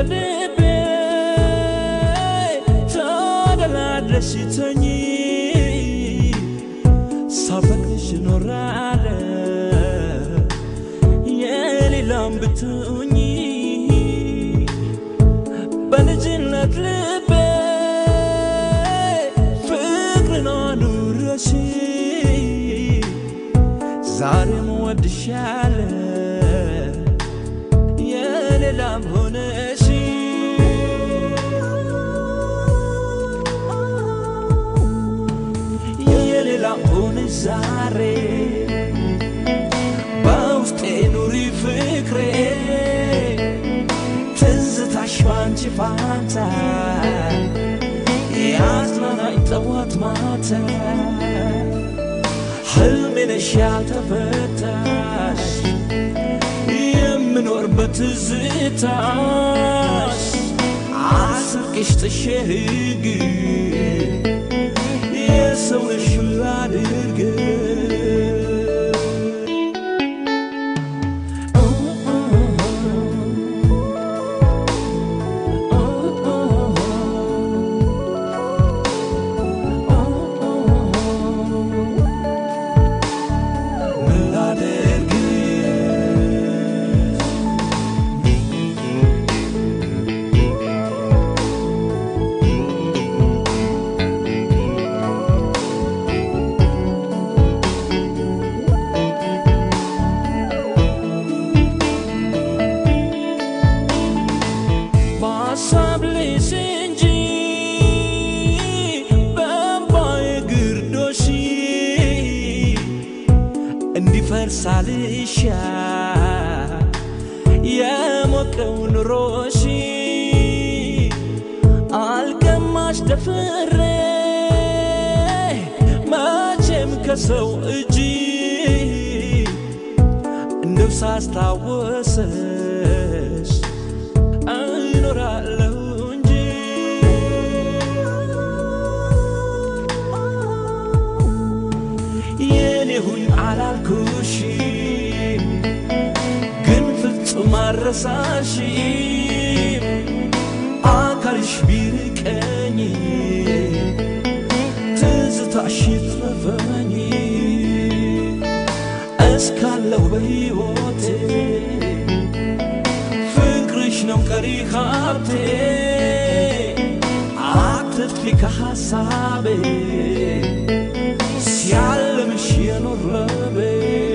በልቤ ተደላድለሽ ተኚ ሳፈቅርሽ ኖራለሁ የሌላም ብትሆኚ በልጅነት ልቤ ፍቅርን አኑረሽ ዛሬም ወድሻለሁ የሌላም ሆነሽ የሌላም ሆነሽ ዛሬ በውስጤ ኑሪ ፍቅሬ ትዝታሽ ባንቺ ፋንታ ያዝናናኝ ጠዋት ማታ ሕልሜ ነሽ ያልተፈታሽ የምኖርበት ትዝታሽ አስቄሽ ተሸግ የሰው ነሽ ላድርግ ምን ላድርግ በሀሳብ ልሽ እንጂ በእምባዬ ግርዶሽ እንዲፈርሳልሻ የሞቀው ኑሮሽ አልቀማሽ ደፍሬ መቼም ከሰው እጅ እንደው ሳስታወሰሽ እኖራለሁ እንጂ የኔ ሁኝ አላልኩሽም፣ ግን ፍጹም አረሳሽም። አካልሽ ቢርቀኝ ትዝታሽ ይትረፈኝ እስካለው በሕይወቴ ፍቅርሽ ነው ቀሪ ሀብቴ አትጥፊ ከሐሳቤ ሲያለምሽ የኖረቤ